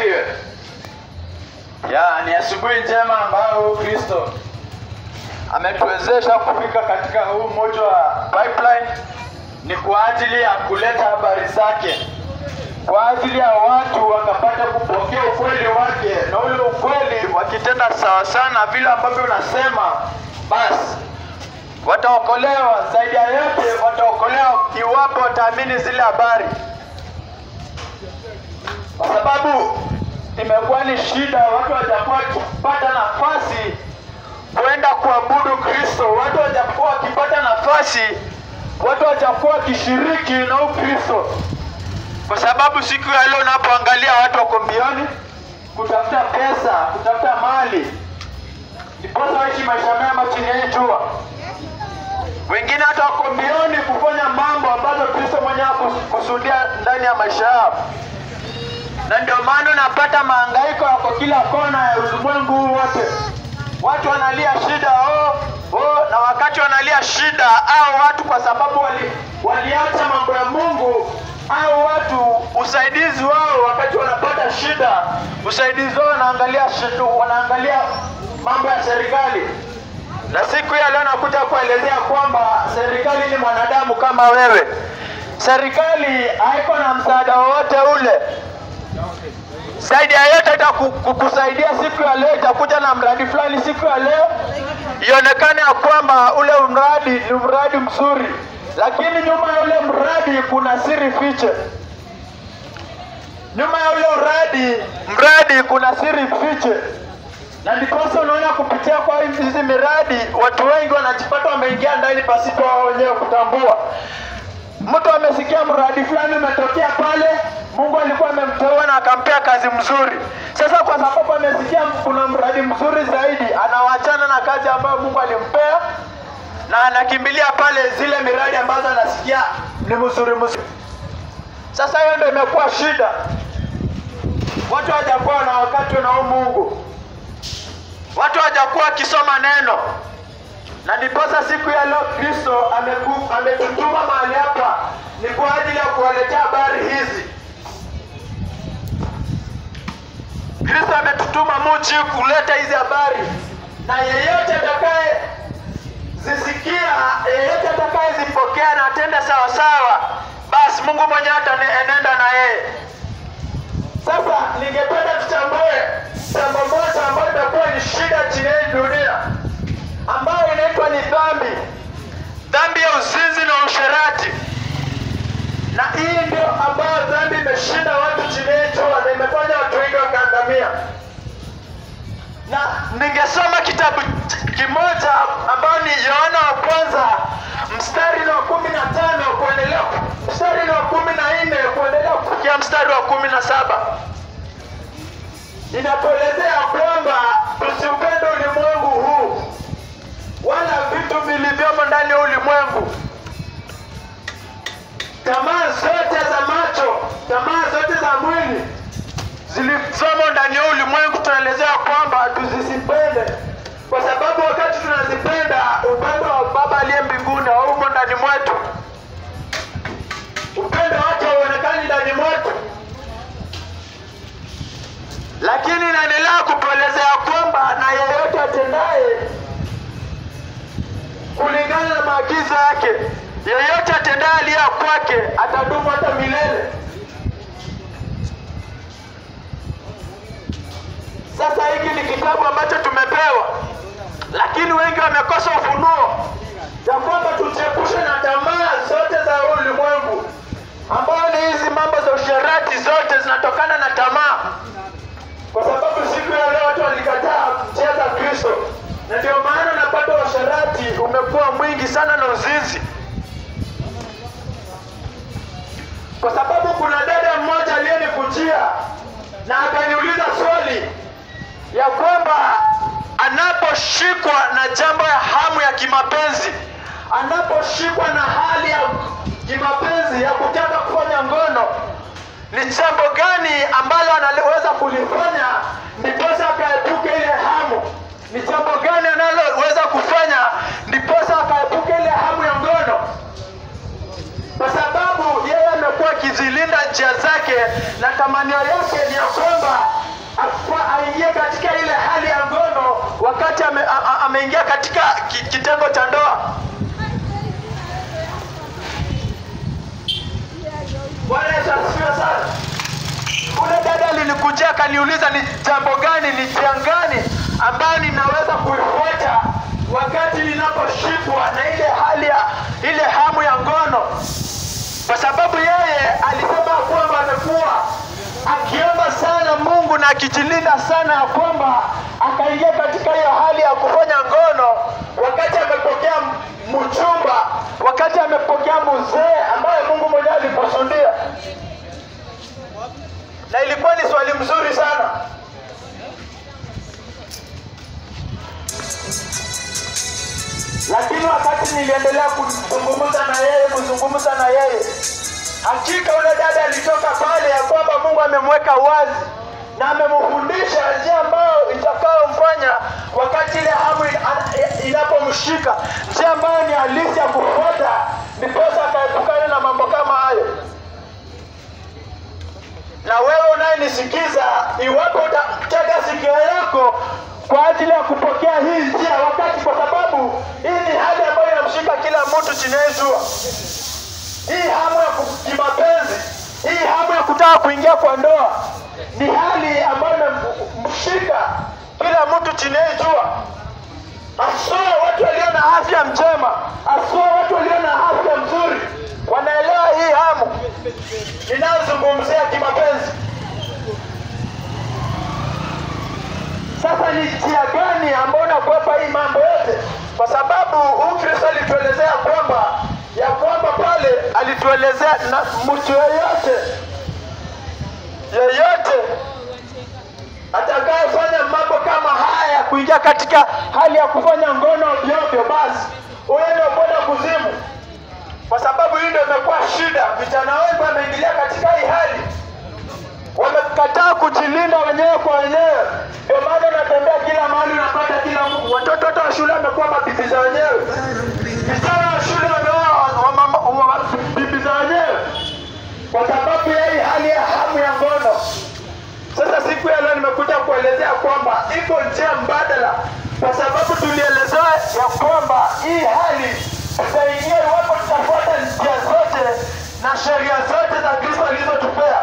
asifiwe. Ya, ni asubuhi njema ambayo Kristo ametuwezesha kufika katika huu moja wa pipeline, ni kwa ajili ya kuleta habari zake, kwa ajili ya watu wakapata kupokea ukweli wake, na ule ukweli wakitenda sawa sana vile ambavyo unasema, basi wataokolewa. Zaidi ya yote, wataokolewa iwapo wataamini zile habari kwa sababu imekuwa ni shida, watu hawajakuwa wakipata nafasi kwenda kuabudu Kristo, watu hawajakuwa wakipata nafasi, watu hawajakuwa wakishiriki na Ukristo, kwa sababu siku ya leo unapoangalia watu wako mbioni kutafuta pesa, kutafuta mali, ndiposa waishi maisha mema chini ya hii jua. Wengine hata wako mbioni kufanya mambo ambazo Kristo mwenyewe hakukusudia ndani ya maisha yao na ndio maana unapata mahangaiko yako kila kona ya ulimwengu huu wote. Watu wanalia shida oh, oh, na wakati wanalia shida au watu kwa sababu wali, waliacha mambo ya Mungu au watu usaidizi wao wakati wanapata shida, usaidizi wao wanaangalia shida, wanaangalia mambo ya serikali. Na siku ya leo nakuja kuelezea kwamba serikali ni mwanadamu kama wewe. Serikali haiko na msaada wowote ule zaidi ya yote itakusaidia siku ya leo, itakuja na mradi fulani siku ya leo, ionekane ya kwamba ule mradi ni mradi mzuri, lakini nyuma ya ule mradi kuna siri fiche. Nyuma ya ule mradi mradi kuna siri fiche, na ndiposa unaona kupitia kwa hizi miradi watu wengi wanajipata wameingia ndani pasipo wao wenyewe kutambua. Mtu amesikia mradi fulani umetokea pale, Mungu alikuwa amemteua na akampea kazi mzuri. Sasa kwa sababu amesikia kuna mradi mzuri zaidi, anawachana na kazi ambayo Mungu alimpea na anakimbilia pale zile miradi ambazo anasikia ni mzuri mzuri. Sasa hiyo ndio imekuwa shida, watu hawajakuwa na wakati na Mungu, watu hawajakuwa wakisoma neno na ndiposa siku ya leo Kristo ametutuma mahali hapa ni kwa ajili ya kuwaletea habari hizi. Kristo ametutuma muchi kuleta hizi habari, na yeyote atakaye zisikia, yeyote atakaye zipokea na atende sawa sawa, basi Mungu mwenyewe ataenenda na yeye. Sasa ningependa tuchambue jambo moja ambayo itakuwa ni shida chini ya dunia ambayo inaitwa ni dhambi, dhambi ya uzinzi na usherati. Na hii ndio ambayo dhambi imeshinda watu chini yetu na imefanya watu wengi wakaangamia. Na ningesoma kitabu kimoja ambayo ni Yohana wa kwanza mstari wa kumi na tano kuendelea mstari wa kumi na nne kuendelea kufikia mstari wa kumi na saba inatuelezea kwamba tusiupende ulimwengu huu wala vitu vilivyomo ndani ya ulimwengu, tamaa zote za macho, tamaa zote za mwili zilizomo ndani ya ulimwengu, tunaelezea kwamba tuzisipende, kwa sababu wakati tunazipenda, upendo wa Baba aliye mbinguni haumo ndani mwetu, upendo wake hauonekani ndani mwetu. Lakini inaendelea kutuelezea kwamba na yeyote atendaye kulingana na maagizo yake. Yeyote atendaye aliye kwake atadumu hata milele. Sasa hiki ni kitabu ambacho tumepewa, lakini wengi wamekosa ufunuo ya kwamba tujiepushe na tamaa zote za ulimwengu, ambayo ni hizi mambo za usherati, zote zinatokana na tamaa, kwa sababu siku ya leo watu walikataa njia za Kristo na ndio maana unapata washarati umekuwa mwingi sana na uzinzi, kwa sababu kuna dada mmoja aliyenikujia na akaniuliza swali ya kwamba anaposhikwa na jambo ya hamu ya kimapenzi, anaposhikwa na hali ya kimapenzi ya kutaka kufanya ngono, ni jambo gani ambalo anaweza kulifanya ndiposa akaepuke ile hamu ni jambo gani analoweza kufanya ndiposa akaepuke ile hamu ya ngono, kwa sababu yeye amekuwa akizilinda njia zake na tamanio yake ni ya kwamba wameingia katika ki- kitengo cha ndoa. Bwana Yesu asifiwe sana. Ule dada alinikujia akaniuliza ni jambo gani, ni njia gani ambayo ninaweza kuifuata wakati ninaposhikwa na ile hali ya ile hamu ya ngono, kwa sababu yeye alisema ya kwamba amekuwa akiomba sana Mungu na akijilinda sana ya kwamba akaingia katika hiyo hali ya kufanya ngono wakati amepokea m- mchumba, wakati amepokea mzee ambaye Mungu mwenyewe alikusudia na ilikuwa ni swali mzuri sana. Lakini wakati niliendelea kuzungumza na yeye kuzungumza na yeye, hakika yule dada alitoka pale ya kwamba Mungu amemweka wazi na amemfundisha njia ambayo itakayomfanya wakati ile hamu ina- inapomshika, njia ambayo ni halisi ya kufuata, ndiposa akaepukana na mambo kama hayo na wewe unayenisikiza, iwapo utatega sikio lako kwa ajili ya kupokea hii njia wakati, kwa sababu hii ni hali ambayo inamshika kila mtu chini ya jua. Hii hamu ya ku- kimapenzi, hii hamu ya kutaka kuingia kwa ndoa ni hali ambayo inamshika kila mtu chini ya jua, haswa watu walio na afya njema, haswa watu walio na afya nzuri wanaelewa hii hamu ninayozungumzia kimapenzi. Sasa ni njia gani ambayo unakwepa hii mambo yote? Kwa sababu huyu Kristo alituelezea kwamba ya kwamba pale alituelezea na mtu yeyote yeyote atakayefanya mambo kama haya, kuingia katika hali ya kufanya ngono ovyo ovyo, basi huyo ndio kwenda kuzimu kwa sababu hii ndio imekuwa shida. Vijana wengi wameingilia katika hii hali, wamekataa kujilinda wenyewe kwa wenyewe. Ndio maana unatembea kila mahali, unapata kila mtu, watoto wote wa shule wamekuwa mabibi za wenyewe, vijana wa shule wameoa wa- wa- mama- wa- bibi za wenyewe, kwa sababu ya hii hali ya hamu ya ngono. Sasa siku ya leo nimekuja kuelezea kwamba iko njia mbadala, kwa sababu tulielezewa ya kwamba hii hali tutaingia iwapo tutafuata njia zote na sheria zote za Kristo alizotupea.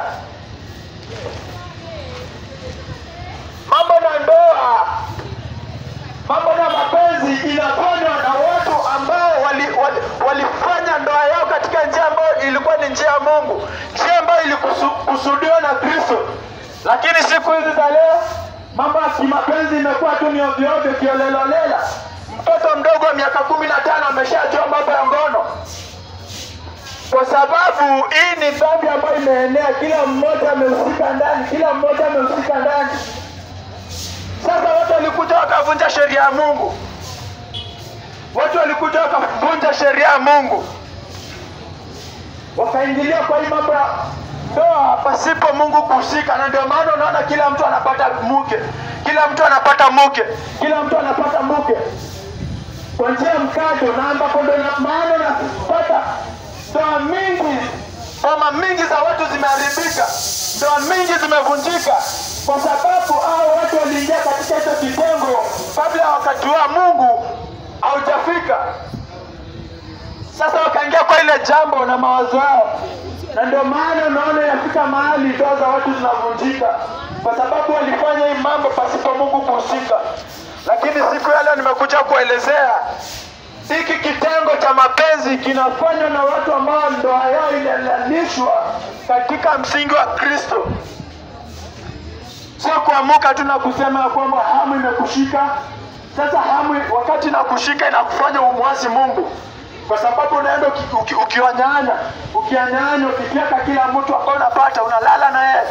Mambo na ndoa, mambo na mapenzi inafanywa na watu ambao walifanya wali, walifanya ndoa yao katika njia ambayo ilikuwa ni njia ya Mungu, njia ambayo ilikusudiwa na Kristo. Lakini siku hizi za leo mambo ya kimapenzi imekuwa tu ni ovyo ovyo, kiolelaolela. Mtoto mdogo wa miaka kumi na tano ameshajua mambo ya ngono, kwa sababu hii ni dhambi ambayo imeenea, kila mmoja amehusika ndani, kila mmoja amehusika ndani. Sasa watu walikuja wakavunja sheria ya Mungu, watu walikuja wakavunja sheria ya Mungu, wakaingilia kwa hii mambo ya ndoa pasipo Mungu kuhusika, na ndio maana unaona kila mtu anapata mke, kila mtu anapata mke, kila mtu anapata mke kwa njia ya mkato, na ambapo ndio na- maana unapata ndoa mingi, boma mingi za watu zimeharibika, ndoa mingi zimevunjika, kwa sababu hao watu waliingia katika hicho kitengo kabla ya wakati wa Mungu haujafika. Sasa wakaingia kwa ile jambo na mawazo yao, na ndio maana unaona inafika mahali ndoa za watu zinavunjika, kwa sababu walifanya hii mambo pasipo Mungu kuhusika. Lakini siku ya leo nimekuja kuelezea hiki kitengo cha mapenzi kinafanywa na watu ambao ndoa yao inalalishwa katika msingi wa Kristo, sio kuamuka tu na kusema ya kwamba hamu imekushika. Sasa hamu wakati inakushika inakufanya umwasi Mungu, kwa sababu unaenda uki- uki- ukiwanyanya ukianyanya ukifyeka kila mtu ambao unapata unalala na yeye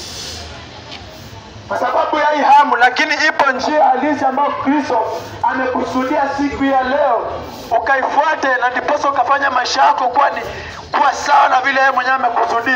kwa sababu ya hii hamu, lakini ipo njia halisi ambayo Kristo amekusudia siku ya leo ukaifuate, na ndiposa ukafanya maisha yako kuwa ni kuwa sawa na vile yeye mwenyewe amekusudia.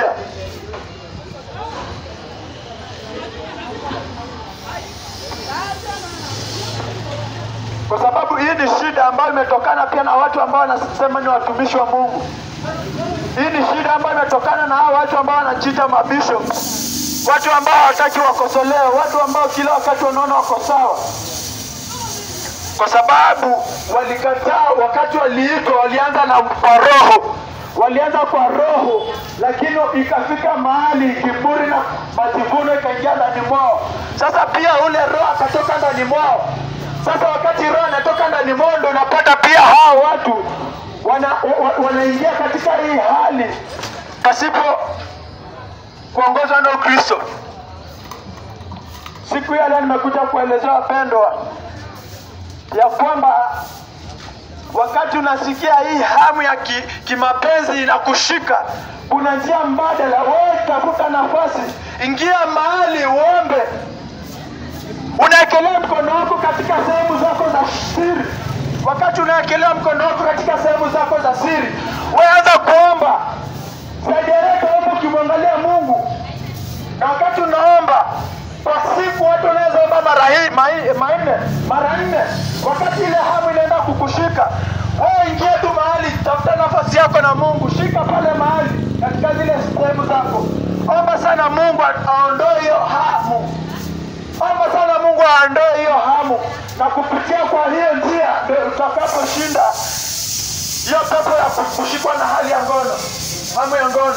Kwa sababu hii ni shida ambayo imetokana pia na watu ambao wanasema ni watumishi wa Mungu. Hii ni shida ambayo imetokana na hao watu ambao wanajiita mabishop, watu ambao hawataki wakosolewe, watu ambao kila wakati wanaona wako sawa. kwa sababu walikataa. Wakati waliitwa, walianza na kwa roho, walianza kwa roho, lakini ikafika mahali kiburi na majivuno ikaingia ndani mwao. Sasa pia ule roho akatoka ndani mwao. Sasa wakati roho anatoka ndani mwao, ndo unapata pia hao watu wana, wa, wanaingia katika hii hali pasipo kuongozwa na Ukristo. Siku ya leo nimekuja kuelezea wapendwa, ya kwamba wakati unasikia hii hamu ya ki, kimapenzi inakushika, kuna njia mbadala. Wewe tafuta nafasi, ingia mahali uombe, unaekelea mkono wako katika sehemu zako za siri. Wakati unaekelea mkono wako katika sehemu zako za siri, wewe anza kuomba zaidi yake, omba ukimwangalia Mungu, na wakati unaomba kwa siku watu wanaweza omba mara hii manne mara nne. Wakati ile hamu inaenda kukushika wewe, ingia tu mahali, tafuta nafasi yako na Mungu, shika pale mahali katika zile sehemu zako, omba sana Mungu aondoe hiyo hamu, omba sana Mungu aondoe hiyo hamu, na kupitia kwa hiyo njia ndio utakaposhinda hiyo pepo ya kushikwa na hali ya ngono, hamu ya ngono.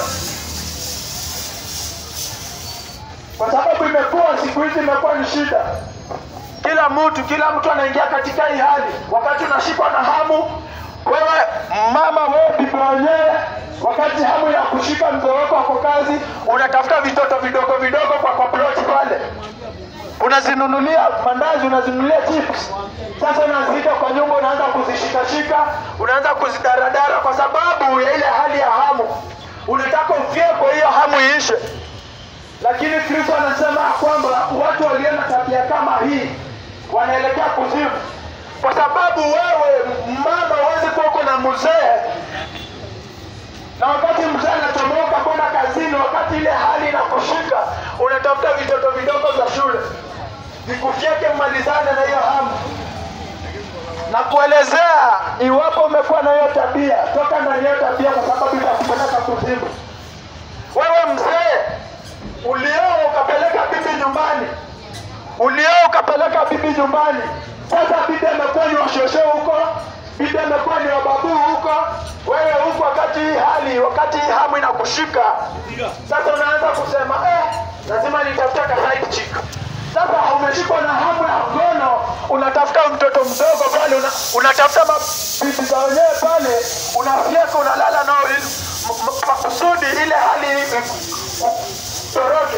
kwa sababu imekuwa siku hizi imekuwa ni shida. Kila mtu kila mtu anaingia katika hii hali. Wakati unashikwa na hamu, wewe mama, wewe bibi wenyewe, wakati hamu ya kushika mzee wako ako kazi, unatafuta vitoto vidogo vidogo kwa kwa ploti pale, unazinunulia mandazi, unazinunulia chips. Sasa unaziita kwa nyumba, unaanza kuzishikashika, unaanza kuzidaradara kwa sababu ya ile hali ya hamu. Unataka ufyekwe hiyo hamu iishe lakini Kristo anasema kwamba watu walio na tabia kama hii wanaelekea kuzimu, kwa sababu wewe mama huwezi kuwa uko na mzee, na wakati mzee anachomoka kwenda kazini, wakati ile hali inakushika, unatafuta vitoto vidogo vya shule vikufyeke, mmalizane na hiyo hamu na kuelezea. Iwapo umekuwa na hiyo tabia, toka ndani ya tabia, kwa sababu itakupeleka kuzimu. Wewe mzee ulioa ukapeleka bibi nyumbani, ulioa ukapeleka bibi nyumbani. Sasa bibi amekuwa ni washosho huko, bibi amekuwa ni wababu huko, wewe huko, wakati hii hali, wakati hii hamu inakushika, sasa unaanza kusema eh, lazima nitafuta ka side chick. Sasa umeshikwa na hamu ya ngono, unatafuta mtoto mdogo pale, una, unatafuta mabibi za wenyewe pale, unafyeka, unalala nao ili makusudi ile hali toroke.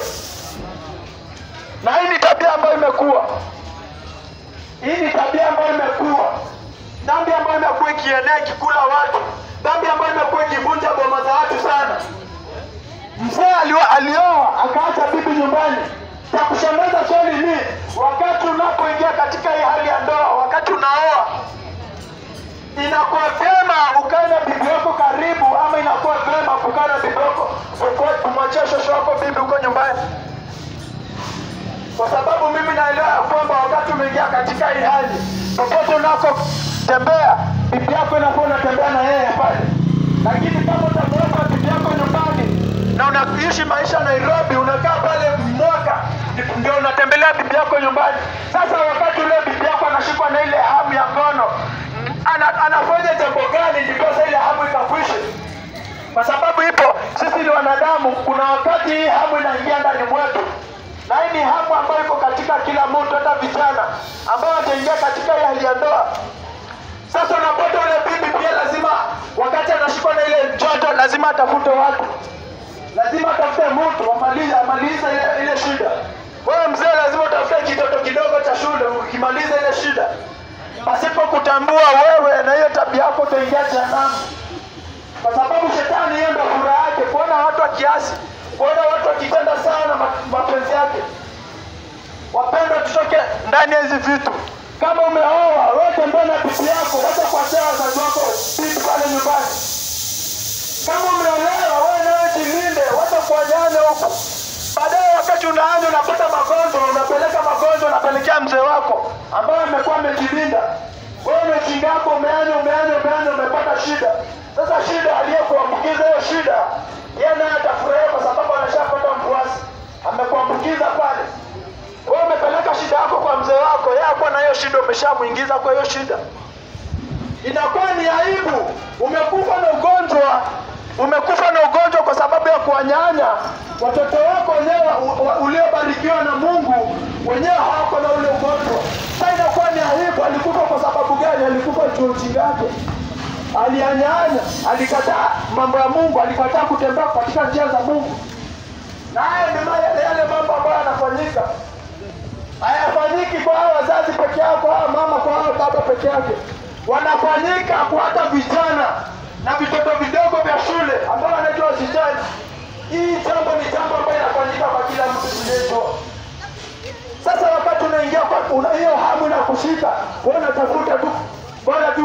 Na hii ni tabia ambayo imekuwa, hii ni tabia ambayo imekuwa, dhambi ambayo imekuwa ikienea ikikula watu, dhambi ambayo imekuwa ikivunja boma za watu sana. Mzee alioa akaacha bibi nyumbani. Cha kushangaza swali ni wakati unapoingia katika hii hali ya ndoa, wakati unaoa, inakuwa vyema ukae na bibi yako karibu, ama inakuwa vyema kukaa na bibi yako kumwachia shosho wako bibi huko nyumbani, kwa sababu mimi naelewa ya kwamba wakati umeingia katika hii hali, popote unakotembea bibi yako inakuwa unatembea na yeye pale, lakini kama utamweka bibi yako nyumbani na unaishi maisha Nairobi, unakaa pale mwaka ndio unatembelea bibi yako nyumbani. Sasa wakati ule bibi yako anashikwa na ile hamu ya ngono, ana, anafanya jambo gani ndiposa ile hamu ikakwishe? Kwa sababu ipo, sisi ni wanadamu, kuna wakati hii hamu inaingia ndani mwetu, na hii ni hamu ambayo iko katika kila mtu, hata vijana ambao wataingia katika hii hali ya ndoa. Sasa unapata ule bibi pia lazima, wakati anashikwa na ile joto, lazima atafute watu lazima atafute mtu amalize amalize ile, ile shida. Wewe mzee lazima utafute kitoto kidogo cha shule ukimaliza ile shida, pasipo kutambua wewe na hiyo tabia yako utaingia jehanamu, kwa sababu shetani hiyo ndio furaha yake, kuona watu wa kiasi, kuona watu wakitenda sana mapenzi yake. Wapendwa, tutoke ndani ya hizi vitu. Kama umeoa wewe, tembea na bibi yako, wacha kuachia wazazi wako bibi pale nyumbani. Kama umeolewa wewe nawe jilinde, wacha kuanyanya huku. Baadaye wakati unaanza unapata magonjwa, unapeleka magonjwa, unapelekea mzee wako ambaye amekuwa amejilinda. Wewe umechinga yako, umeanya umeanya umeanya, umepata shida. Sasa shida aliyekuambukiza hiyo shida, yeye naye atafurahia kwa sababu anashapata mfuasi, amekuambukiza pale. Wewe umepeleka shida yako kwa mzee wako, yeye akishakuwa na hiyo shida umeshamwingiza kwa hiyo shida inakuwa ni aibu. Umekufa na ugonjwa, umekufa na ugonjwa kwa sababu ya kuwanyanya watoto wako wenyewe u- u- uliobarikiwa na Mungu, wenyewe hawako na ule ugonjwa. Sasa inakuwa ni aibu. Alikufa kwa sababu gani? Alikufa juu ujinga wake, alianyanya, alikataa mambo ya Mungu, alikataa kutembea katika njia za Mungu, na haya ni ma- yale yale mambo ambayo yanafanyika hayafanyiki kwa hao wazazi peke yao, kwa hao mama, kwa hao baba peke yake, wanafanyika kwa hata vijana na vitoto vidogo vya shule ambao wanaitwa wasichana. Hii jambo ni jambo ambayo inafanyika kwa kila mtu tunayeitoa. Sasa wakati unaingia kwa una hiyo hamu inakushika, wewe unatafuta tu bora tu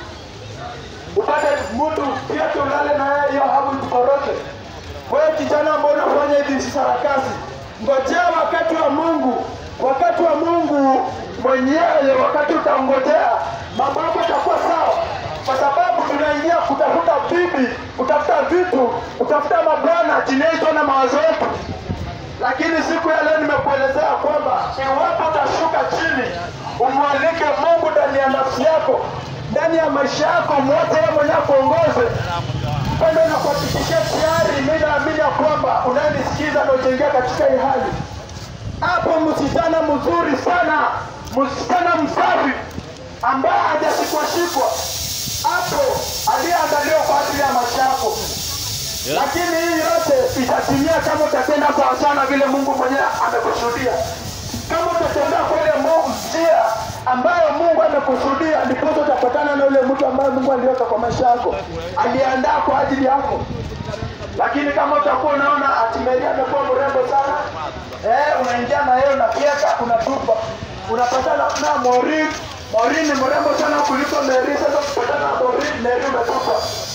upate mtu pia tulale na yeye, hiyo hamu ikuporoke. Wewe kijana ambao unafanya hizi sarakasi, ngojea wakati wa Mungu, wakati wa Mungu mwenyewe, wakati utangojea mambo yako yatakuwa sawa, kwa sababu tunaingia kutafuta bibi, kutafuta vitu, kutafuta mabwana teenager na mawazo yetu. Lakini siku ya leo nimekuelezea kwamba iwapo utashuka chini, umwalike Mungu ndani ya nafsi yako, ndani ya maisha yako, mwache yeye mwenyewe akuongoze pendo na kuhakikishia tayari, mimi naamini ya kwamba unanisikiza na utaingia katika hii hali. Hapo msichana mzuri sana, msichana msafi ambaye hajashikwa-shikwa, hapo aliyeandaliwa kwa ajili ya maisha yako. Lakini hii yote itatimia kama utatenda sawa sana vile Mungu mwenyewe amekusudia. Kama utatembea kwa ile Mungu njia ambayo Mungu amekusudia, ndipo utapatana na yule mtu ambaye Mungu aliweka kwa maisha yako, aliandaa kwa ajili yako. Lakini kama utakuwa unaona ati Mary amekuwa mrembo sana, eh, unaingia na yeye unafyeka, unatupa, unapatana na Maureen. Maureen ni mrembo sana kuliko Mary. Sasa ukipatana na Maureen, Mary umetupa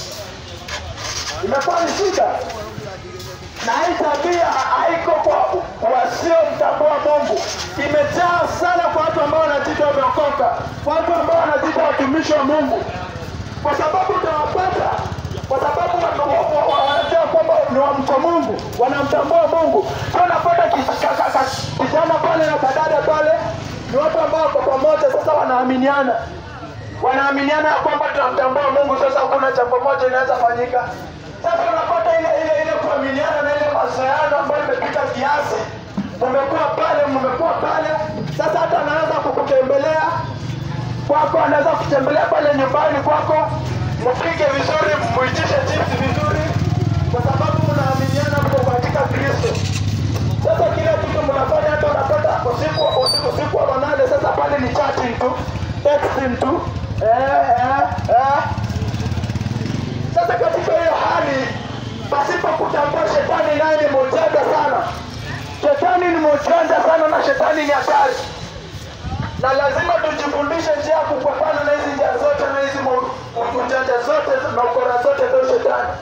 imekuwa ni shida, na hii tabia haiko kwa wasiomtambua Mungu, imejaa sana kwa watu ambao wanajiita wameokoka, watu ambao wanajiita watumishi wa Mungu, kwa sababu utawapata, kwa sababu wana- wa- wa- wa- wanajua kwamba ni wa mcha Mungu, wanamtambua Mungu. Sio unapata kis- ka- ka- ka- kijana pale na kadada pale, ni watu ambao wako pamoja, sasa wanaaminiana wanaaminiana ya kwamba tunamtambua Mungu. Sasa kuna jambo moja inaweza fanyika. Sasa unapata ile ile ile kuaminiana na ile mazoeano ambayo imepita kiasi, mmekuwa pale, mmekuwa pale. Sasa hata anaweza kukutembelea kwako, anaweza kutembelea pale nyumbani kwako, mpike vizuri, muitishe chips vizuri, kwa sababu mnaaminiana, mko katika Kristo. Sasa kila kitu mnafanya, hata unapata usiku usiku usiku wa manane, sasa pale ni chatting tu, texting tu, eh, eh, eh. Sasa katika hiyo hali, pasipo kutambua shetani naye ni mjanja sana. Shetani ni mjanja sana na shetani ni hatari, na lazima tujifundishe njia ya kupambana na hizi njia zote na hizi mu- ujanja zote na ukora zote za shetani.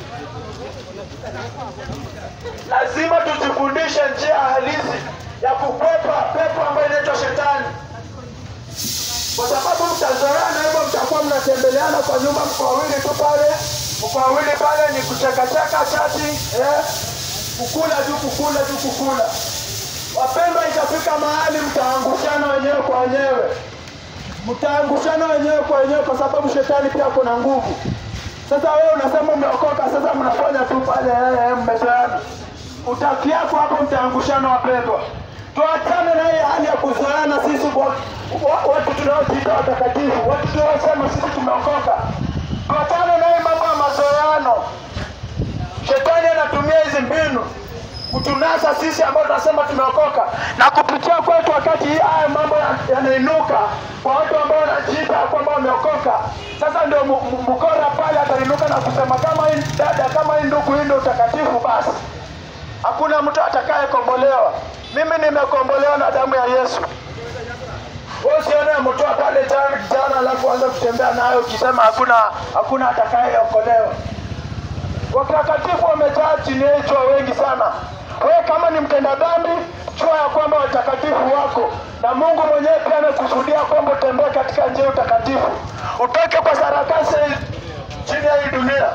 lazima tujifundishe njia halisi ya kukwepa pepo ambayo inaitwa shetani, kwa sababu mtazoeana hivyo, mtakuwa mnatembeleana kwa nyumba, mko wawili tu pale, mko wawili pale, ni kuchekacheka chati, eh, kukula tu, kukula tu, kukula. Wapendwa, itafika mahali mtaangushana wenyewe kwa wenyewe, mtaangushana wenyewe kwa wenyewe, kwa sababu shetani pia kuna nguvu. Sasa wewe unasema umeokoka, sasa mnafanya tu pale, eh, eh, mmezoeana. Utaki yako hapo, mtaangushana wapendwa. Tuachane na hii hali ya kuzoeana sisi wa- wa- watu tunaojiita watakatifu, watu tunaosema sisi tumeokoka. Tuachane na hii mambo ya mazoeano. Shetani anatumia hizi mbinu kutunasa sisi ambao tunasema tumeokoka na kupitia kwetu, wakati hii haya mambo ya- yanainuka kwa watu ambao wanajiita kwamba wameokoka. Sasa ndio mu- mu- mkora pale atainuka na kusema kama hii dada, kama hii ndugu, hii ndio utakatifu, basi hakuna mtu atakayekombolewa. Mimi nimekombolewa na damu ya Yesu. Wewe usione amtoa pale jana jana, alafu anza kutembea nayo ukisema hakuna hakuna atakayeokolewa. Watakatifu wamejaa chini yetu wengi sana. Wewe kama ni mtenda dhambi, jua ya kwamba watakatifu wako na Mungu mwenyewe pia amekusudia kwamba utembee katika njia ya utakatifu, utoke kwa sarakasi chini ya hii dunia.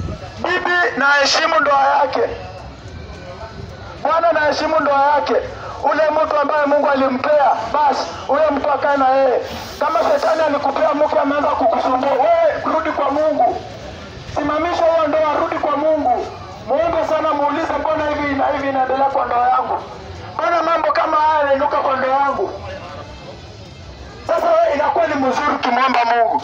Bibi na heshimu ndoa yake, bwana na heshimu ndoa yake. ule mtu ambaye Mungu alimpea, basi huyo mtu akae na yeye. Kama shetani alikupea mke ameanza kukusumbua, wewe rudi kwa Mungu, simamisha hiyo ndoa, rudi kwa Mungu, muombe sana, muulize, mbona hivi na hivi inaendelea kwa ndoa yangu? Mbona mambo kama haya yanainuka kwa ndoa yangu? Sasa wewe inakuwa ni mzuri ukimwomba Mungu.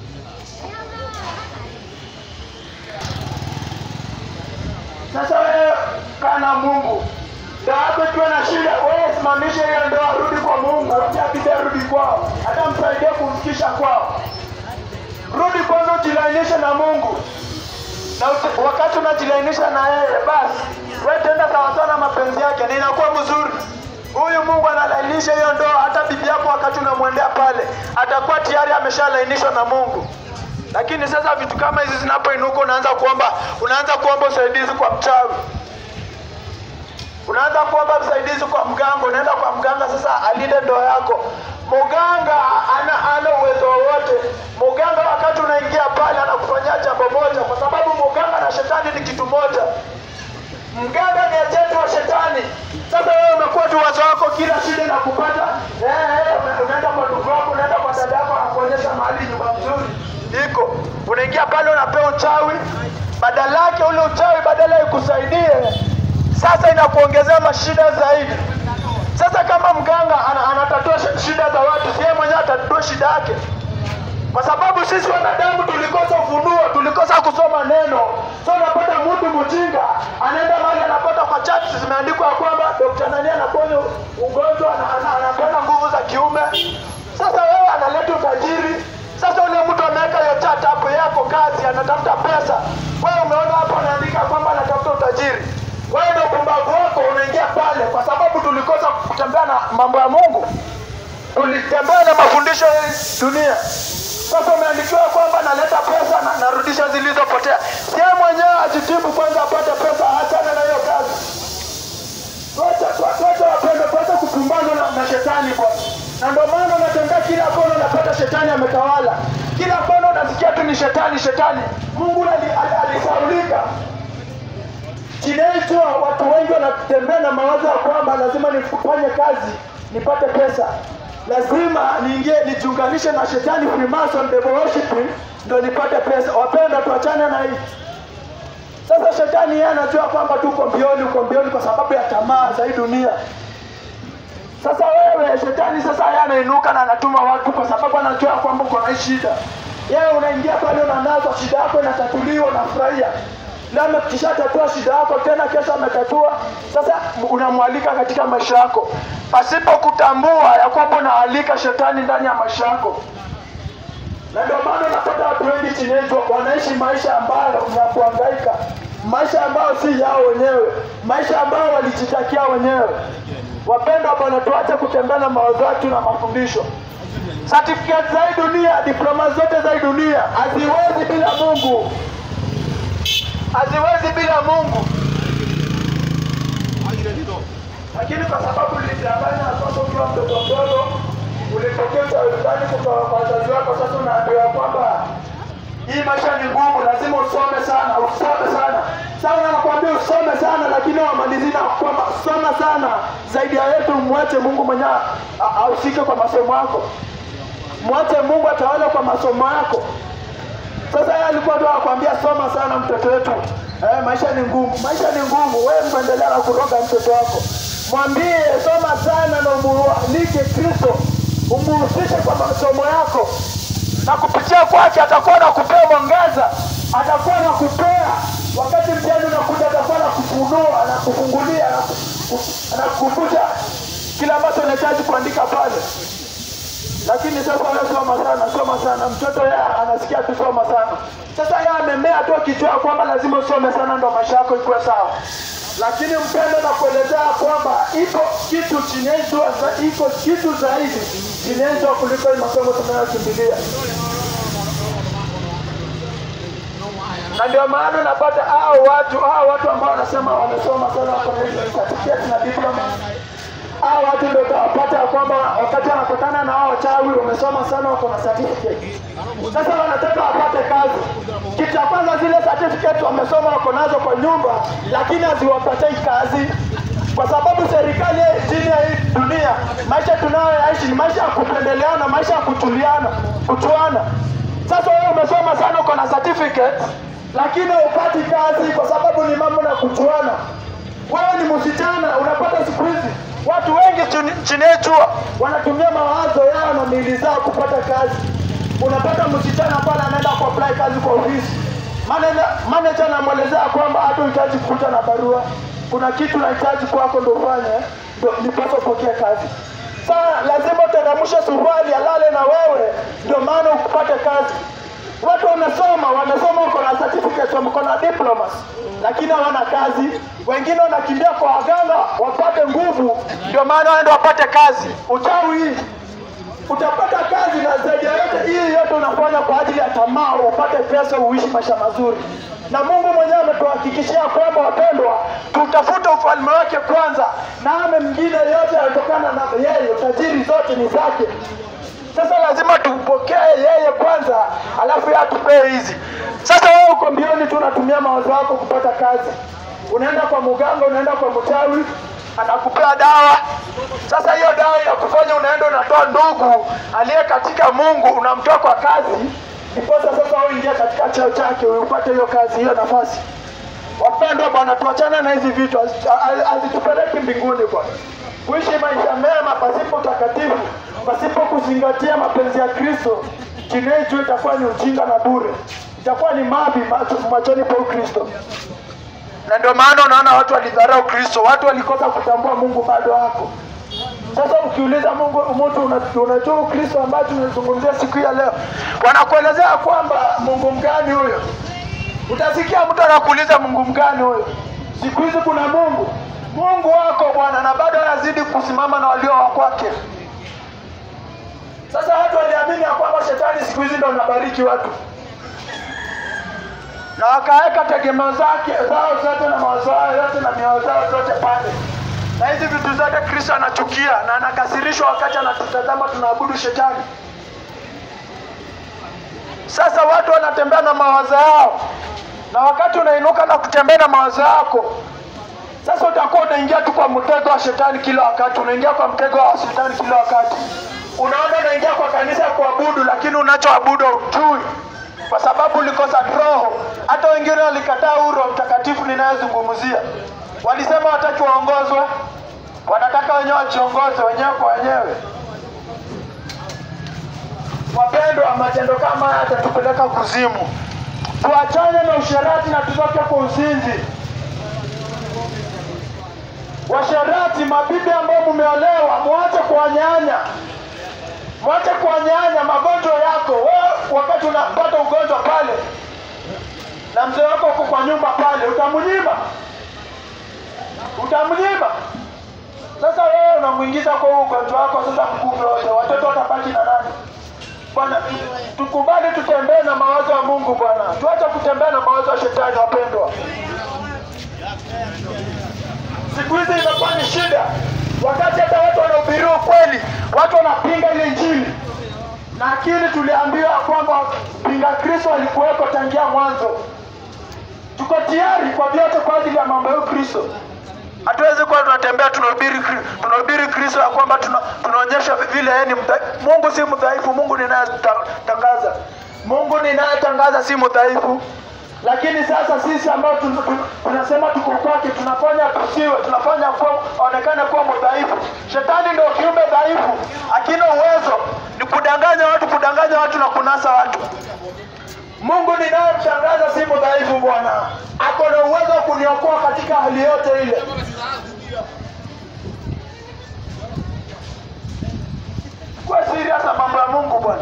Sasa wewe kaa na Mungu, ndoa yako ikiwa na shida, wewe simamisha hiyo ndoa, rudi kwa Mungu, wacha bibi rudi kwao, hata msaidie kumfikisha kwao. Rudi kwanza, ujilainishe na Mungu, na uti- wakati unajilainisha na yeye, basi wewe tenda sawasawa na mapenzi yake, na inakuwa mzuri. Huyu Mungu analainisha hiyo ndoa, hata bibi yako wakati unamwendea pale atakuwa tayari ameshalainishwa na Mungu. Lakini sasa vitu kama hizi zinapoinuka, unaanza kuomba, unaanza kuomba usaidizi kwa mchawi, unaanza kuomba usaidizi kwa mganga, unaenda kwa mganga sasa alinde ndoa yako. Mganga ana ana uwezo wowote. Mganga wakati unaingia pale anakufanyia jambo moja, kwa sababu mganga na shetani ni kitu moja. Mganga ni ajenti wa shetani. Sasa wewe umekuwa tu wazo wako, kila shida inakupata eh, eh, una- unaenda kwa ndugu yako, unaenda kwa dada yako, anakuonyesha mahali nyumba mzuri iko, unaingia pale unapewa uchawi, badala yake ule uchawi badala ikusaidie, sasa inakuongezea mashida zaidi. Sasa kama mganga ana, anatatua sh- shida za watu, si yeye mwenyewe atatatua shida yake kwa sababu sisi wanadamu tulikosa ufunuo, tulikosa kusoma neno. So unapata mtu mjinga anaenda mahali anapata kwa chati zimeandikwa ya kwamba Dr. nani anaponya ugonjwa na ana- anapeana nguvu za kiume. Sasa wewe analeta utajiri. Sasa ule mtu ameweka hiyo chat hapo, yako kazi, anatafuta pesa. Wewe umeona hapo anaandika kwamba anatafuta utajiri. Wewe ndio pumbavu wako unaingia pale, kwa sababu tulikosa kutembea na mambo ya Mungu ulitembea na mafundisho ya dunia. Sasa umeandikiwa kwamba naleta pesa na narudisha zilizopotea. Sie mwenyewe ajitibu kwanza apate pesa, achane na hiyo kazi. Tuache tuache wapende, tuache kupumbazwa na, na shetani bwana. Na ndio maana unatembea kila kona unapata shetani ametawala. Kila kona unasikia tu ni shetani shetani. Mungu ali- ali- alisaulika. Kinaitwa watu wengi wanatembea na mawazo ya kwamba lazima nifanye kazi nipate pesa, lazima niingie nijiunganishe na shetani Freemason devil worshiping ndo nipate pesa. Wapenda, tuachane na hii. Sasa shetani yeye anajua kwamba tuko mbioni, uko mbioni kwa sababu ya tamaa za hii dunia. Sasa wewe shetani sasa yeye anainuka na anatuma watu kwa sababu anajua kwamba uko na hii shida. Yeye unaingia pale unanazwa, shida yako inatatuliwa, unafurahia. Leo amekishatatua shida yako, tena kesho ametatua. Sasa unamwalika katika maisha yako pasipo kutambua ya kwamba unaalika shetani ndani ya maisha yako na ndio maana unapata watu wengi chini yetu wanaishi maisha ambayo ni ya kuhangaika, maisha ambayo si yao wenyewe, maisha ambayo walijitakia wenyewe. Wapendwa Bwana, tuache kutembea na mawazo yetu na mafundisho. Certificate za hii dunia, diploma zote za hii dunia haziwezi bila Mungu, haziwezi bila Mungu. Lakini kwa sababu ulidanganya kwamba ukiwa mtoto mdogo ulipokea ushauri kutoka kwa wazazi wako, sasa unaambiwa kwamba hii maisha ni ngumu, lazima usome sana, usome sana. Sasa nakwambia usome sana, lakini wamalizi na kwamba soma sana zaidi ya yetu, mwache Mungu mwenyewe a- ahusike kwa masomo yako, mwache Mungu atawale kwa masomo yako. Sasa yeye alikuwa tu anakuambia soma sana mtoto wetu. Eh, maisha ni ngumu, maisha ni ngumu. Wewe mwendelea na kuroga mtoto wako, mwambie soma sana na umualike Kristo, umuhusishe kwa masomo yako, na kupitia kwake atakuwa na kupea mwangaza, atakuwa na kupea wakati mtihani unakuja, atakuwa na kufunua na kufungulia na kukumbusha kila ambacho unahitaji kuandika pale lakini sasa wewe soma sana, soma sana. Mtoto yeye anasikia tu soma sana. Sasa yeye amemea tu akijua kwamba lazima usome sana ndo maisha yako ikuwe sawa. Lakini mpendo na kuelezea kwamba iko kitu chinezwa, iko kitu zaidi chinezwa kuliko hii masomo tunayokimbilia. na ndio maana unapata hao watu hao watu ambao wanasema wamesoma sana wako na hizo certificate na diploma hao watu ndio utawapata ya kwamba wakati wanakutana na hao wachawi wamesoma sana wako na certificate sasa wanataka wapate kazi kitu cha kwanza zile certificate wamesoma wako nazo kwa nyumba lakini haziwapatei kazi kwa sababu serikali chini ya hii Maisha tunayoyaishi ni maisha ya kupendeleana, maisha ya kutuliana, kutuana. Sasa wewe umesoma sana, uko na certificate, lakini upati kazi kwa sababu ni mambo na kutuana. Wewe ni msichana, unapata siku hizi watu wengi chini- chini yetu wanatumia mawazo yao na miili zao kupata kazi. Unapata msichana pale anaenda kuapply kazi kwa ofisi, manager manager anamwelezea kwamba hata uhitaji kukuta na barua, kuna kitu nahitaji kwako ndo ufanye ndo nipaswa upokee kazi. Sasa lazima uteremshe suruali alale na wewe, ndio maana ukupate kazi. Watu wanasoma wanasoma, uko na certificate, wako na diplomas, lakini hawana kazi. Wengine wanakimbia kwa waganga wapate nguvu, ndio maana waende wapate kazi. Uchawi hii utapata kazi, na zaidi ya yote hii yote unafanya kwa ajili ya tamaa, upate pesa, uishi maisha mazuri. Na Mungu mwenyewe ametuhakikishia kwamba wapendwa, tutafute ufalme wake kwanza, na ame mngine yote yanatokana na yeye, tajiri zote ni zake. Sasa lazima tumpokee yeye kwanza, alafu yeye atupee hizi. Sasa wewe uko mbioni tu unatumia mawazo yako kupata kazi, unaenda kwa muganga, unaenda kwa mchawi, anakupea dawa. Sasa hiyo dawa inakufanya unaenda unatoa ndugu aliye katika Mungu, unamtoa kwa kazi, ndiposa sasa wewe ingia katika cheo chake, upate hiyo kazi, hiyo nafasi. Wapendwa bwana, tuachane na hizi vitu, hazi- ha- hazitupeleki mbinguni bwana. Kuishi maisha mema pasipo utakatifu, pasipo kuzingatia mapenzi ya Kristo, chini ya juu itakuwa ni ujinga na bure, itakuwa ni mavi macho- machoni pa Kristo. Na ndio maana unaona watu walidharau Kristo, watu walikosa kutambua Mungu bado wako. Sasa ukiuliza Mungu mtu una- unajua Ukristo ambacho tunazungumzia siku hii ya leo, wanakuelezea kwamba Mungu mgani huyo? Utasikia mtu anakuuliza Mungu mgani huyo? Siku hizi kuna Mungu, Mungu wako Bwana, na bado anazidi kusimama na walio wa kwake. Sasa watu waliamini ya kwamba shetani siku hizi ndo anabariki watu, na wakaweka tegemeo zake zao zote na mawazo yao yote na mioyo zao zote pale, na hizi vitu zote Kristo anachukia na anakasirishwa wakati anatutazama tunaabudu shetani. Sasa watu wanatembea na mawazo yao, na wakati unainuka na kutembea na mawazo yako, sasa utakuwa unaingia tu kwa mtego wa shetani kila wakati, unaingia kwa mtego wa shetani kila wakati. Unaona, unaingia kwa kanisa kuabudu, lakini unachoabudu hujui, kwa sababu ulikosa roho. Hata wengine walikataa huu Roho Mtakatifu ninayezungumzia, walisema wataki waongozwe, wanataka wenyewe wajiongoze wenyewe kwa wenyewe. Wapendwa, matendo kama haya yatatupeleka kuzimu. Tuachane na usherati na tutoke kwa uzinzi. Washerati, mabibi ambao mumeolewa, mwache kuwanyanya, mwache kuwanyanya magonjwa yako. Wewe wakati unapata ugonjwa pale na mzee wako uko kwa nyumba pale, utamnyima, utamnyima. Sasa wewe unamwingiza kwa huo ugonjwa wako, sasa mkupe wote, watoto watabaki na nani? Bwana, tukubali tutembee na mawazo ya Mungu Bwana, tuache kutembea na mawazo ya shetani. Wapendwa, siku hizi imekuwa ni shida, wakati hata watu wanahubiri ukweli, watu wanapinga ile Injili, lakini tuliambiwa kwamba pinga Kristo alikuwepo tangia mwanzo. Tuko tayari kwa vyote kwa ajili ya mambo ya Kristo. Hatuwezi kuwa tunatembea tunahubiri Kri- tunahubiri Kristo ya kwamba tuna, tunaonyesha vile yeye ni mdha, Mungu si mdhaifu. Mungu ninayetangaza, Mungu ninayetangaza si mdhaifu. Lakini sasa sisi ambao tun- tun- tunasema tuko kwake, tunafanya tusiwe, tunafanya kuwa aonekane kuwa mdhaifu. Shetani ndio kiumbe dhaifu, akina uwezo ni kudanganya watu, kudanganya watu na kunasa watu. Mungu ninayemtangaza si mdhaifu Bwana, ako na uwezo wa kuniokoa katika hali yote ile. Tukuwe serious na mambo ya Mungu Bwana,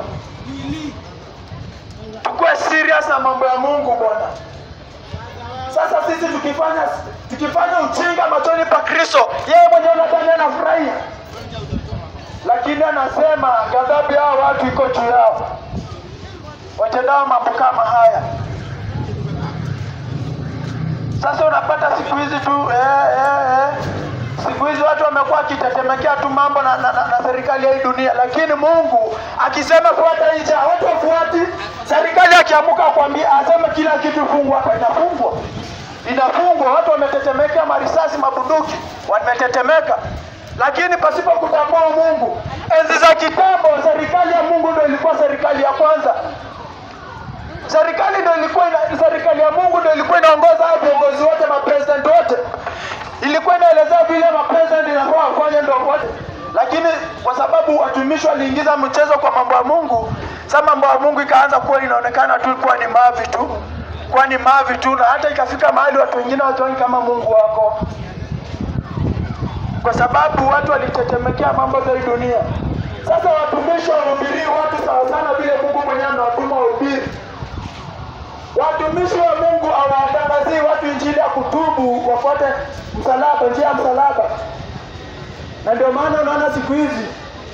tukuwe serious na mambo ya Mungu Bwana. Sasa sisi tukifanya tukifanya ujinga machoni pa Kristo, yeye mwenyewe nadhani anafurahia, lakini anasema ghadhabu yao watu iko juu yao watendao mambo kama haya. Sasa unapata siku hizi tu eh, eh, eh. Siku hizi watu wamekuwa wakitetemekea tu mambo na, na, na, na serikali ya hii dunia, lakini Mungu akisema fuata nje, watu wafuati. Serikali akiamuka kwambia aseme kila kitu fungwa, hapa inafungwa, inafungwa. Watu wametetemekea, marisasi, mabunduki wametetemeka, lakini pasipo kutambua Mungu. Enzi za kitambo, serikali ya Mungu ndio ilikuwa serikali ya kwanza. Serikali ndio ilikuwa ina, serikali ya Mungu ndio ilikuwa inaongoza hao viongozi wote, mapresident wote, ilikuwa inaelezea vile mapresident inafaa wafanye ndio wote, lakini kwa sababu watumishi waliingiza mchezo kwa mambo ya Mungu, sasa mambo ya Mungu ikaanza kuwa inaonekana tu kuwa ni mavi tu, kuwa ni mavi tu, na hata ikafika mahali watu wengine wajioni kama Mungu wako kwa sababu watu walitetemekea mambo za hii dunia. Sasa watumishi wahubirii watu sawa sana vile Mungu mwenyewe anawatuma wahubiri. Watumishi wa Mungu hawatangazii watu injili ya kutubu, wafuate msalaba, njia ya msalaba. Na ndio maana unaona siku hizi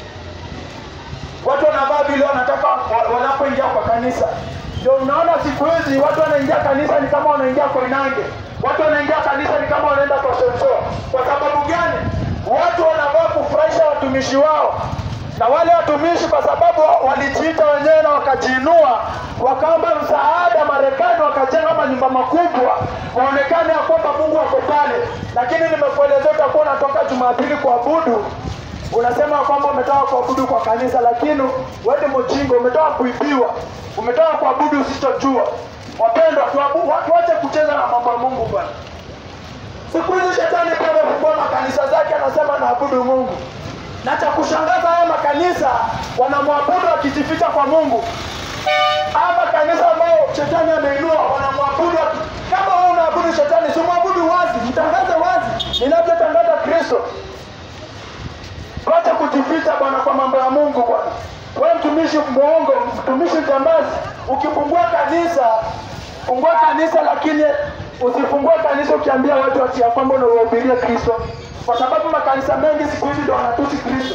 watu wanavaa vile wanataka wa- wanapoingia kwa kanisa. Ndio unaona siku hizi watu wanaingia kanisa ni kama wanaingia Koinange, watu wanaingia kanisa ni kama wanaenda kwa Shemsho. Kwa sababu gani? Watu wanavaa kufurahisha watumishi wao, na wale watumishi kwa sababu wa- walijiita wenyewe na wakajiinua, wakaomba msaada Marekani, wakajenga manyumba makubwa, waonekane ya kwamba Mungu ako pale. Lakini nimekuelezea utakuwa unatoka Jumapili kuabudu unasema kwamba umetoka kuabudu kwa kanisa, lakini wewe ni mjinga, umetoka kuibiwa, umetoka kuabudu usichojua. Wapendwa, tuabu- wa- tuache kucheza na mambo ya Mungu bwana. Siku hizi shetani pia amefungua makanisa zake, anasema naabudu Mungu, na cha kushangaza haya makanisa wanamwabudu wakijificha kwa Mungu. Haya makanisa ambayo shetani ameinua wanamwabudu waki- kama wewe unaabudu shetani, si mwabudu wazi, mtangaze wazi ninavyotangaza Kristo. Tuache kujificha bwana kwa mambo ya Mungu bwana. Wewe mtumishi mwongo, mtumishi jambazi, ukifungua kanisa, fungua kanisa lakini usifungue kanisa ukiambia watu ati ya kwamba unawahubiria Kristo, kwa sababu makanisa mengi siku hizi ndio wanatusi Kristo.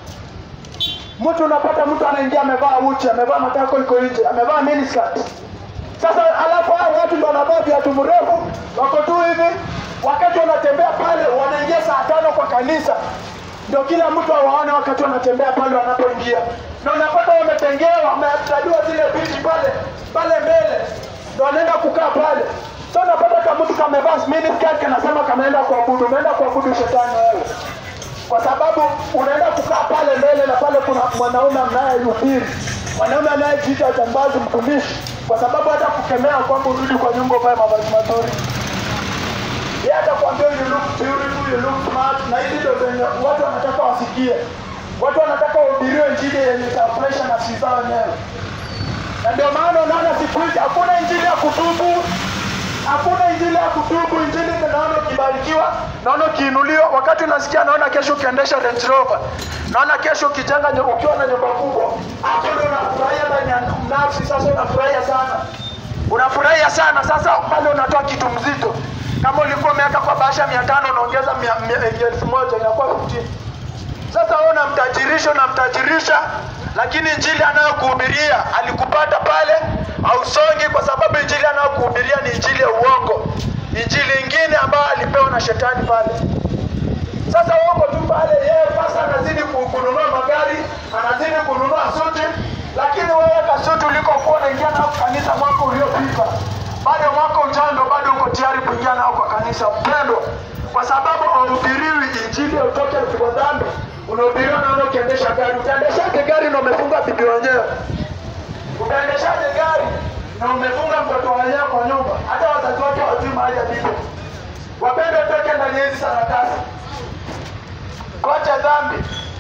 Mtu unapata mtu anaingia amevaa uchi, amevaa matako iko nje, amevaa miniskirt. Sasa alafu hao watu ndio wanavaa viatu mrefu, wako tu hivi, wakati wanatembea pale, wanaingia saa tano kwa kanisa, ndio kila mtu awaone wakati wanatembea pale wanapoingia, na unapata wametengewa, wameandaliwa zile viti pale pale mbele, ndio wanaenda kukaa pale. Sasa unapata kama mtu kamevaa miniskirt, kanasema kameenda kuabudu, umeenda kuabudu shetani wewe kwa sababu unaenda kukaa pale mbele na pale kuna mwanaume anayehubiri, mwanaume anayejiita jambazi, mtumishi, kwa sababu hata kukemea kwamba urudi kwa nyumba uvae mavazi mazuri, yeye atakwambia you look beautiful, you look smart, na hizi ndio zenye watu wanataka wasikie. Watu wanataka wahubiriwe injili yenye itafurahisha nafsi zao wenyewe, na ndio maana unaona siku hizi hakuna injili ya kutubu hakuna injili ya kutubu. Injili ni naona ukibarikiwa, naona ukiinuliwa, wakati unasikia, naona kesho ukiendesha Range Rover, naona kesho ukijenga nyu- ukiwa na nyumba kubwa, hapo ndio unafurahia ndani ya nafsi. Sasa unafurahia sana, unafurahia sana. Sasa pale unatoa kitu mzito, kama ulikuwa umeweka kwa bahasha mia tano unaongeza mia- mia- elfu moja inakuwa 15. Sasa wewe unamtajirisha unamtajirisha, lakini injili anayokuhubiria alikupata pale, hausongi kwa sababu injili anayokuhubiria ni injili ya uongo, injili ingine ambayo alipewa na shetani pale. Sasa wewe uko tu pale, yeye pasa anazidi ku- kununua magari, anazidi kununua suti, lakini wewe kasuti ulikokuwa unaingia nao kanisa mwaka uliopita, bado mwaka ujao ndo bado uko tayari kuingia nao kwa kanisa mpendwa, kwa sababu hauhubiriwi injili ya utoke kwa dhambi, unahubiriwa naona ukiendesha gari. Utaendeshaje gari na umefunga bibi wenyewe? Utaendeshaje gari na umefunga mtoto wenyewe kwa nyumba? Hata wazazi wake hawajui mahali alipo. Wapende utoke ndani ya hizi sarakasi kote dhambi.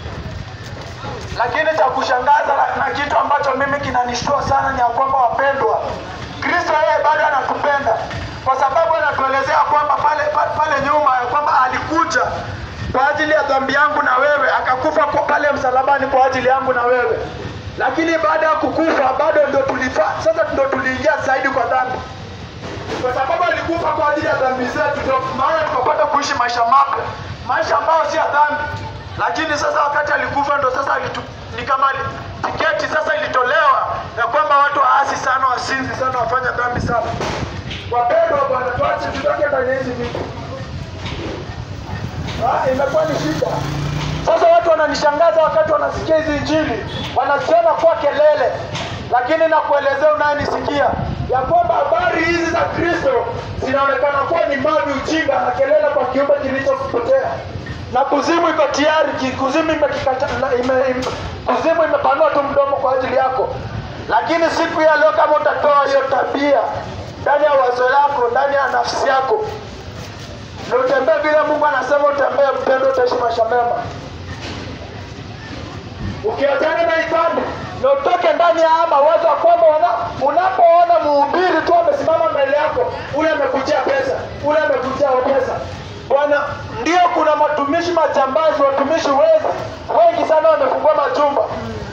Lakini cha kushangaza na, na kitu ambacho mimi kinanishtua sana ni ya kwamba wapendwa, Kristo yeye bado anatupenda kwa sababu anatuelezea kwamba pale, pale, pale nyuma ya kwamba alikuja kwa ajili ya dhambi yangu na wewe, akakufa kwa pale msalabani kwa ajili yangu na wewe. Lakini baada ya kukufa bado ndo tulifa, sasa ndo tuliingia zaidi kwa dhambi kwa sababu alikufa kwa ajili ya dhambi zetu, ndio maana tukapata kuishi maisha mapya, maisha ambayo si ya dhambi. Lakini sasa wakati alikufa ndo sasa alitu, ni kama ali- tiketi sasa ilitolewa ya kwamba watu waasi sana, wasinzi sana, wafanya dhambi sana. Wapendwa Bwana, tuache tutoke ndani ya hizi vitu. Ah, imekuwa ni shida. Sasa watu wananishangaza wakati wanasikia hizi injili, wanaziona kuwa kelele, lakini nakuelezea unayenisikia ya kwamba habari hizi za Kristo zinaonekana kuwa ni mavi, ujinga na kelele kwa kiumbe kilichopotea. na kuzimu iko tayari, ki- kuzimu imekikata, na- ime, ime, kuzimu imepanua tu mdomo kwa ajili yako. Lakini siku ya leo, kama utatoa hiyo tabia ndani ya wazo lako, ndani ya nafsi yako, na utembee vile Mungu anasema utembee, mpendo, utaishi maisha mema. Ukiachana na ibada na utoke ndani ya haya mawazo ya kwamba wana- unapoona mhubiri tu amesimama mbele yako, ule amekujia pesa, ule amekujia pesa. Bwana, ndio kuna watumishi majambazi, watumishi wezi wengi sana wamefungua majumba,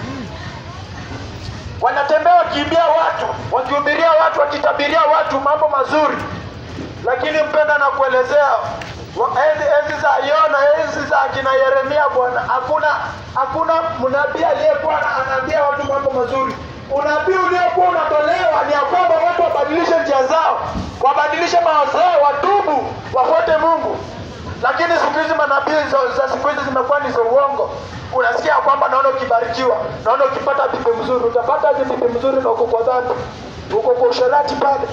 wanatembea wakiibia watu, wakihubiria watu, wakitabiria watu mambo mazuri, lakini mpenda na kuelezea wa- enzi enzi za Yona, enzi za akina Yeremia, Bwana, hakuna hakuna mnabii aliyekuwa ana- anaambia watu mambo mazuri. Unabii uliokuwa unatolewa ni ya kwamba watu wabadilishe njia zao, wabadilishe mawazo yao, watubu, wafuate Mungu. Lakini siku hizi manabii za, za siku hizi zimekuwa ni za uongo. Unasikia ya kwamba naona ukibarikiwa, naona ukipata bibi mzuri, utapata aje bibi mzuri na uko kwa dhambi, uko kwa usherati pale.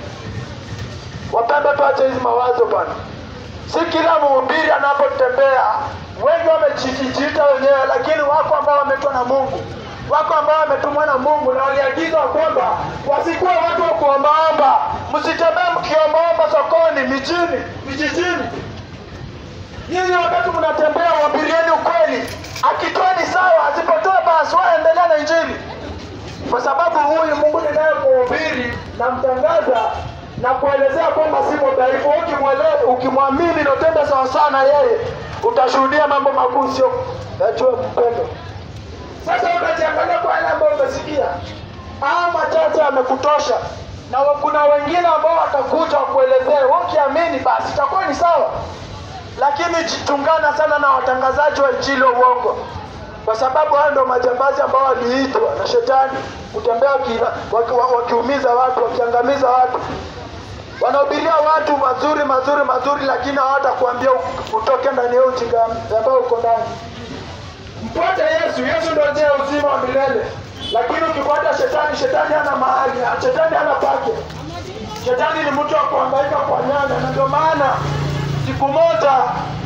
Wapendwa, tuache hizi mawazo bwana. Si kila mhubiri anapotembea, wengi wamejijiita wenyewe, lakini wako ambao wametwa na Mungu, wako ambao wametumwa na Mungu na waliagizwa kwamba wasikuwe watu wa kuombaomba. Msitembee mkiombaomba sokoni, mijini, vijijini. Nyinyi wakati mnatembea, wahubirieni ukweli. Akitoa ni sawa, asipotoa basi waendelea na Injili kwa sababu huyu Mungu ninayemhubiri na mtangaza na kuelezea kwamba si mdhaifu. Ukimwele- Ukimwamini na utende sawasawa na yeye, utashuhudia mambo makuu, sio yajue mpendo. Sasa unajiangalia kwa yale ambayo umesikia, haya machache yamekutosha, na wa- kuna wengine ambao watakuja wakuelezee. Wewe ukiamini, basi itakuwa ni sawa, lakini jitungana sana na watangazaji wa injili wa uongo kwa sababu hao ndio majambazi ambao waliitwa na shetani kutembea wakila- waki- wa- wakiumiza watu wakiangamiza watu wanahubiria watu mazuri mazuri mazuri lakini hawatakuambia u- utoke ndani ya ujinga ambao uko ndani mfuate yesu yesu ndio njia ya uzima wa milele lakini ukifuata shetani shetani hana mahali shetani hana pake shetani ni mtu wa kuhangaika kwa nyanya na ndio maana siku moja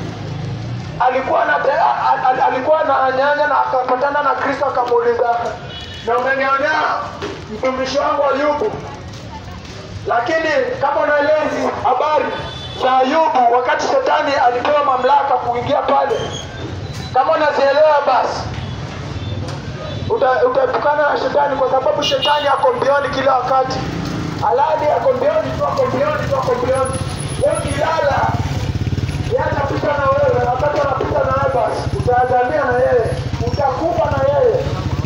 alikuwa na al, al, alikuwa na nyanya na akapatana na Kristo akamuuliza, na umenionea mtumishi wangu Ayubu. Lakini kama unaelewa hizi habari za Ayubu, wakati shetani alipewa mamlaka kuingia pale, kama unazielewa basi uta- utaepukana na shetani, kwa sababu shetani ako mbioni kila wakati. Aladi ako mbioni tu, ako mbioni tu, ako mbioni. Wewe ukilala yeye atapita na wewe, na wakati anapita na wewe basi utaangamia na yeye, utakufa na yeye.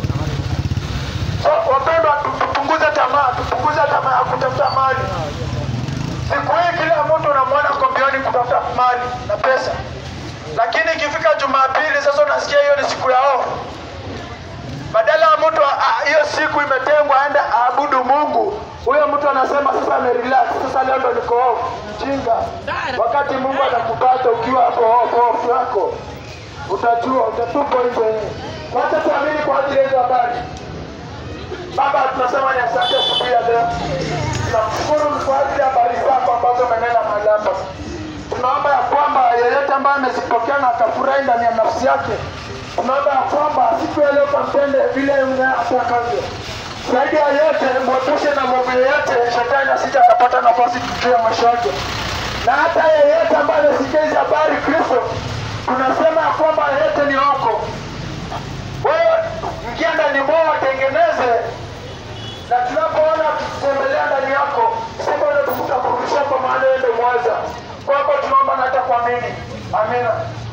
So wapendwa, tu- tupunguze tamaa, tupunguze tamaa ya kutafuta mali. Siku hii kila mtu unamwona kwa mbioni kutafuta mali na pesa, lakini ikifika Jumapili sasa unasikia hiyo ni siku ya off. Badala ya mtu a- a- hiyo siku imetengwa aende aabudu Mungu, huyo mtu anasema sasa amerelax, sasa leo ndo niko off. Mjinga, wakati Mungu anakupata ukiwa hapo off off yako, utajua utatupwa nje. Wacha tuamini kwa ajili ya hizo habari. Baba, tunasema ni asante asubuhi ya leo. Tunamshukuru kwa ajili ya habari zako ambazo umenena mahali hapa. Tunaomba ya kwamba yeyote ambaye amezipokea na akafurahi ndani ya nafsi yake, tunaomba ya kwamba siku ya leo kampende vile atakavyo. Zaidi ya yote, mwepushe na mambo yoyote, shetani asije akapata nafasi juu ya maisha yake. Na hata yeyote ambaye amesikia hizi habari Kristo, tunasema ya kwamba yeyote ni wako wewe ingia ndani mwao watengeneze, na tunapoona tukitembelea ndani yako, sema ule tutakurudisha kwa maana wewe ndio mwanza. Kwako tunaomba na hata kuamini. Amina.